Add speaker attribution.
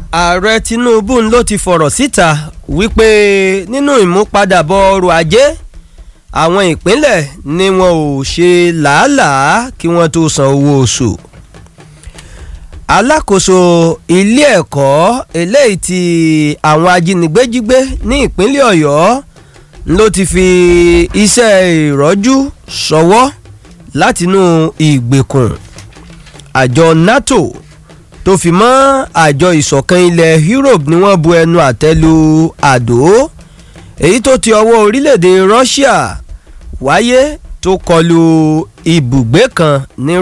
Speaker 1: ààrẹ tinubu ló ti fọ̀rọ̀ síta wípé nínú ìmúpadàbọ̀ ọrọ̀ ajé àwọn ìpínlẹ̀ ni wọn ò ṣe làálàá kí wọ́n tó san owó oṣù alákòóso ilé ẹ̀kọ́ eléyìí tí àwọn ajínigbé jí gbé ní ìpínlẹ̀ ọ̀yọ́ ló ti fi iṣẹ́ ìrọ́jú ṣọwọ́ látinú ìgbèkùn àjọ nato tó fi mọ́ àjọ ìṣọ̀kan ilẹ̀ europe ni wọ́n bu ẹnu àtẹ́ lu àdó èyí tó ti ọwọ́ orílẹ̀-èdè russia wáyé tó kọlu ibùgbé kan ní